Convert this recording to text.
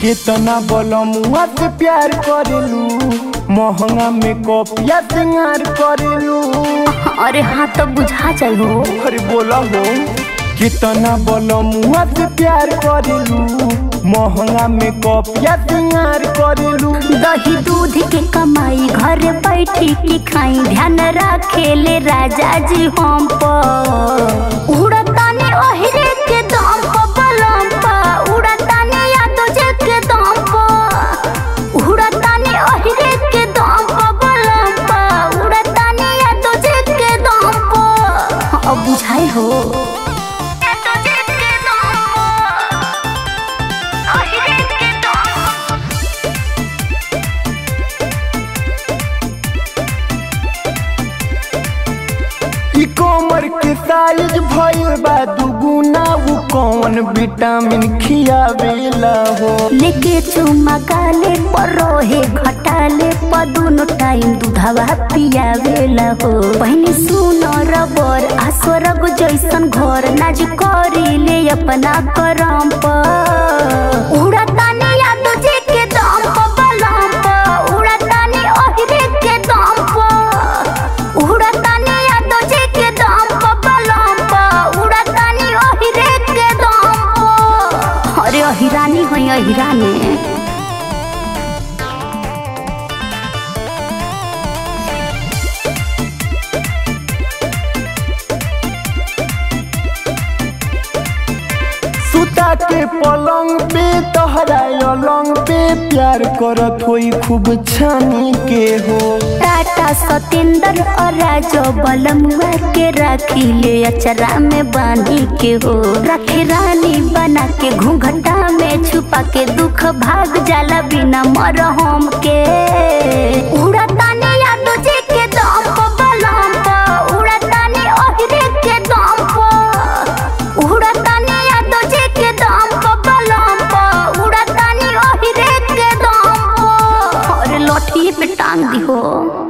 कितना बलमुआ से प्यार करेलू महंगा में कॉपिया सिंगार करेलू अरे हाँ तो बुझा जाई हो अरे बोला हो कितना बलमुआ से प्यार करेलू महंगा में कॉपिया सिंगार करेलू दही दूध के कमाई घर बैठी के खाई ध्यान रखेले राजा जी हम पर उड़ताने ओहरे के दम पर बलम पर उड़ताने यादव जी के दम पर उड़ताने ओहरे के दम पर बलम पर उड़ताने यादव जी के दम पर अब बुझाई हो यादव जी के दम पर ओहरे के दम पर ई कमर के साइज भइल बा दुगुना उ कौन विटामिन खियावेला हो लेके चुमा काले परोहे घटाले पदुनो टाइम दूधवा पियावेला हो पहनी सुनो रबर आ स्वर्ग जैसन घर नाज करीले अपना करम पर उड़ताने यादव जी के दम पर बलम पर उड़ताने ओहरे के दम पर उड़ताने यादव जी के दम पर बलम पर उड़ताने ओहरे के दम पर अरे अहिरानी है अहिरानी सुता के पलंग पे तहरा अलंग पे प्यार करत होई खूब छानी के हो टाटा सतेंद्र और राजो बलमुआ के राखी ले अचरा में बांधी के हो रखे रानी बना के घूंघटा में छुपा के दुख भाग जाला बिना मरहम के उड़ताने यादव जी के दम पर बलम पर उड़ताने ओहरे के दम पर उड़ताने यादव जी के दम पर बलम पर उड़ताने ओहरे के दम पर अरे लठिए पे टांग दी हो